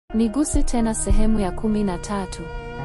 Niguse tena sehemu ya kumi na tatu.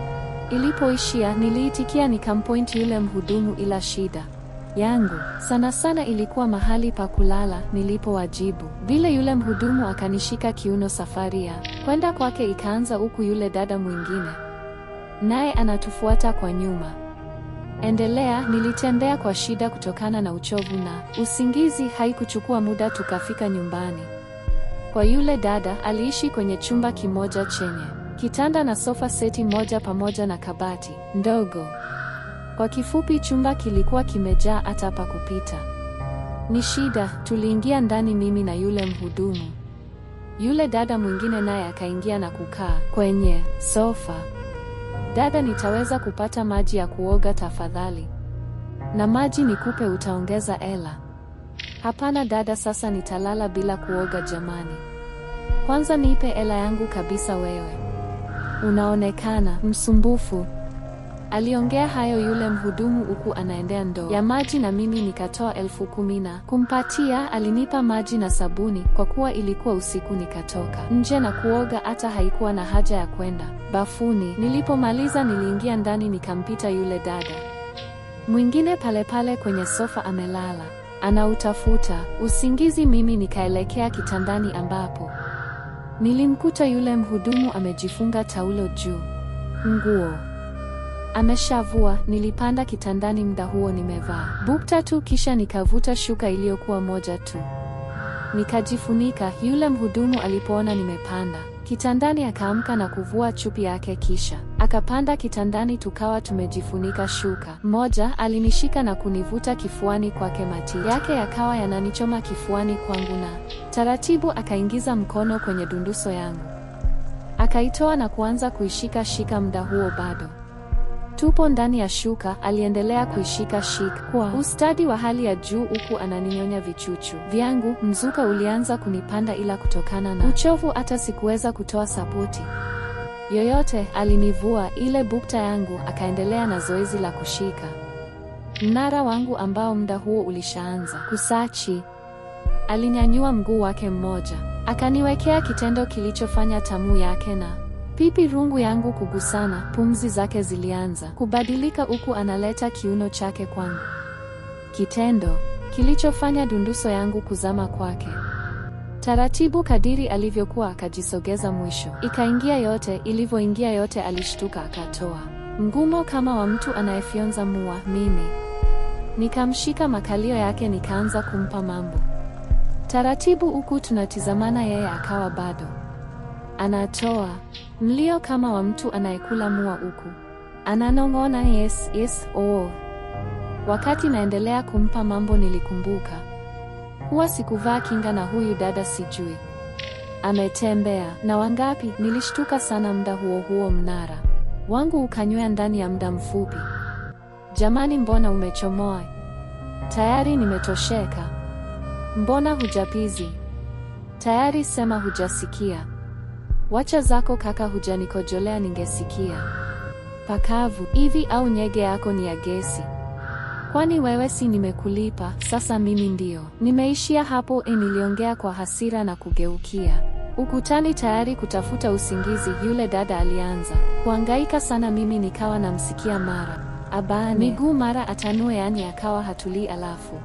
Ilipoishia niliitikia nikampoint yule mhudumu, ila shida yangu sana sana ilikuwa mahali pa kulala. Nilipowajibu vile, yule mhudumu akanishika kiuno. Safari ya kwenda kwake ikaanza, huku yule dada mwingine naye anatufuata kwa nyuma. Endelea. Nilitembea kwa shida kutokana na uchovu na usingizi. Haikuchukua muda tukafika nyumbani kwa yule dada. Aliishi kwenye chumba kimoja chenye kitanda na sofa seti moja pamoja na kabati ndogo. Kwa kifupi, chumba kilikuwa kimejaa hata pa kupita ni shida. Tuliingia ndani, mimi na yule mhudumu. Yule dada mwingine naye akaingia na kukaa kwenye sofa. Dada, nitaweza kupata maji ya kuoga tafadhali? Na maji nikupe, utaongeza ela? Hapana dada, sasa nitalala bila kuoga jamani. Kwanza nipe ela yangu kabisa, wewe unaonekana msumbufu. Aliongea hayo yule mhudumu huku anaendea ndoo ya maji, na mimi nikatoa elfu kumi na kumpatia. Alinipa maji na sabuni. Kwa kuwa ilikuwa usiku, nikatoka nje na kuoga, hata haikuwa na haja ya kwenda bafuni. Nilipomaliza niliingia ndani, nikampita yule dada mwingine pale pale kwenye sofa amelala anautafuta usingizi. Mimi nikaelekea kitandani ambapo nilimkuta yule mhudumu amejifunga taulo juu, nguo ameshavua. Nilipanda kitandani, muda huo nimevaa bukta tu, kisha nikavuta shuka iliyokuwa moja tu nikajifunika. Yule mhudumu alipoona nimepanda kitandani akaamka na kuvua chupi yake, kisha akapanda kitandani, tukawa tumejifunika shuka moja. Alinishika na kunivuta kifuani kwake, mati yake yakawa yananichoma kifuani kwangu, na taratibu akaingiza mkono kwenye dunduso yangu akaitoa na kuanza kuishika shika. Muda huo bado tupo ndani ya shuka. Aliendelea kuishika shika kwa ustadi wa hali ya juu, huku ananinyonya vichuchu vyangu. Mzuka ulianza kunipanda, ila kutokana na uchovu hata sikuweza kutoa sapoti yoyote. Alinivua ile bukta yangu, akaendelea na zoezi la kushika mnara wangu ambao muda huo ulishaanza kusachi. Alinyanyua mguu wake mmoja, akaniwekea kitendo kilichofanya tamu yake na pipi rungu yangu kugusana. Pumzi zake zilianza kubadilika, huku analeta kiuno chake kwangu, kitendo kilichofanya dunduso yangu kuzama kwake taratibu. Kadiri alivyokuwa akajisogeza, mwisho ikaingia yote. Ilivyoingia yote, alishtuka akatoa mgumo kama wa mtu anayefyonza mua. Mimi nikamshika makalio yake, nikaanza kumpa mambo taratibu, huku tunatizamana. Yeye akawa bado anatoa mlio kama wa mtu anayekula mua, huku ananong'ona yes, yes, oh. Wakati naendelea kumpa mambo, nilikumbuka huwa sikuvaa kinga na huyu dada sijui ametembea na wangapi. Nilishtuka sana. Muda huo huo mnara wangu ukanywea ndani ya muda mfupi. Jamani, mbona umechomoa? Tayari nimetosheka. Mbona hujapizi? Tayari sema hujasikia. Wacha zako kaka, hujanikojolea ningesikia. Pakavu hivi au nyege yako ni ya gesi? Kwani wewe si nimekulipa? Sasa mimi ndio nimeishia hapo? E, niliongea kwa hasira na kugeukia ukutani tayari kutafuta usingizi. Yule dada alianza kuangaika sana, mimi nikawa namsikia mara abane miguu mara atanue, yani akawa hatulii, alafu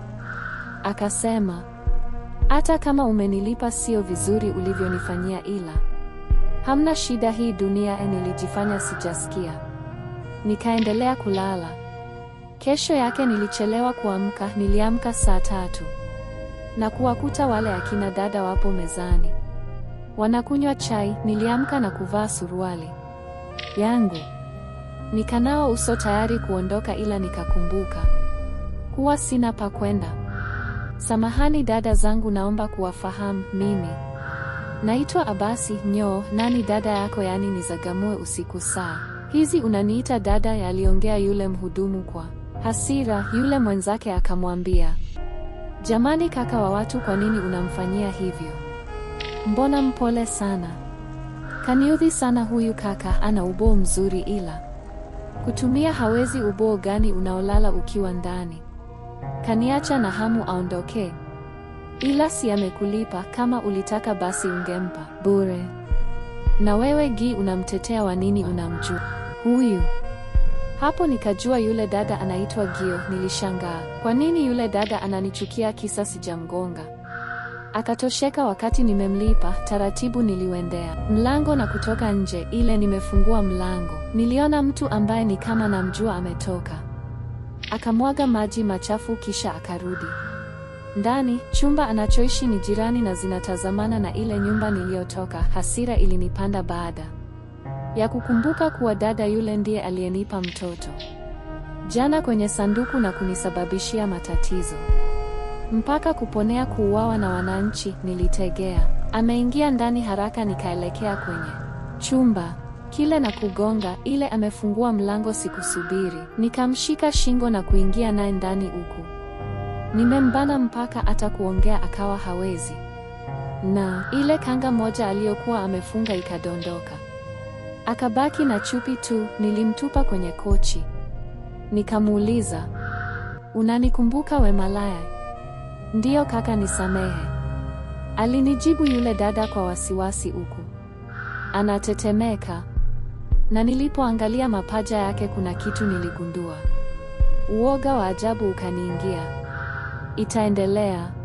akasema hata kama umenilipa sio vizuri ulivyonifanyia, ila hamna shida, hii dunia. E, nilijifanya sijasikia, nikaendelea kulala. Kesho yake nilichelewa kuamka. Niliamka saa tatu na kuwakuta wale akina dada wapo mezani wanakunywa chai. Niliamka na kuvaa suruali yangu nikanawa uso tayari kuondoka, ila nikakumbuka kuwa sina pa kwenda. Samahani dada zangu, naomba kuwafahamu, mimi naitwa Abasi Nyoo. Nani dada yako? Yaani nizagamue usiku saa hizi unaniita dada? Yaliongea yule mhudumu kwa hasira. Yule mwenzake akamwambia, jamani kaka wa watu, kwa nini unamfanyia hivyo? Mbona mpole sana. Kaniudhi sana huyu kaka, ana uboo mzuri ila kutumia hawezi. Uboo gani unaolala ukiwa ndani? Kaniacha na hamu aondokee. Ila si amekulipa, kama ulitaka basi ungempa bure. Na wewe Gi, unamtetea wa nini? Unamjua huyu? Hapo nikajua yule dada anaitwa Gio. Nilishangaa, kwa nini yule dada ananichukia kisa sijamgonga? Akatosheka wakati nimemlipa. Taratibu niliwendea mlango na kutoka nje. Ile nimefungua mlango, niliona mtu ambaye ni kama namjua ametoka, akamwaga maji machafu kisha akarudi ndani. Chumba anachoishi ni jirani na zinatazamana na ile nyumba niliyotoka. Hasira ilinipanda baada ya kukumbuka kuwa dada yule ndiye aliyenipa mtoto jana kwenye sanduku na kunisababishia matatizo mpaka kuponea kuuawa na wananchi. Nilitegea ameingia ndani haraka, nikaelekea kwenye chumba kile na kugonga. Ile amefungua mlango, sikusubiri, nikamshika shingo na kuingia naye ndani, huku nimembana mpaka hata kuongea akawa hawezi, na ile kanga moja aliyokuwa amefunga ikadondoka, akabaki na chupi tu. Nilimtupa kwenye kochi, nikamuuliza, unanikumbuka we malaya? Ndiyo kaka, nisamehe, alinijibu yule dada kwa wasiwasi, huku anatetemeka. Na nilipoangalia mapaja yake kuna kitu niligundua. Uoga wa ajabu ukaniingia. Itaendelea.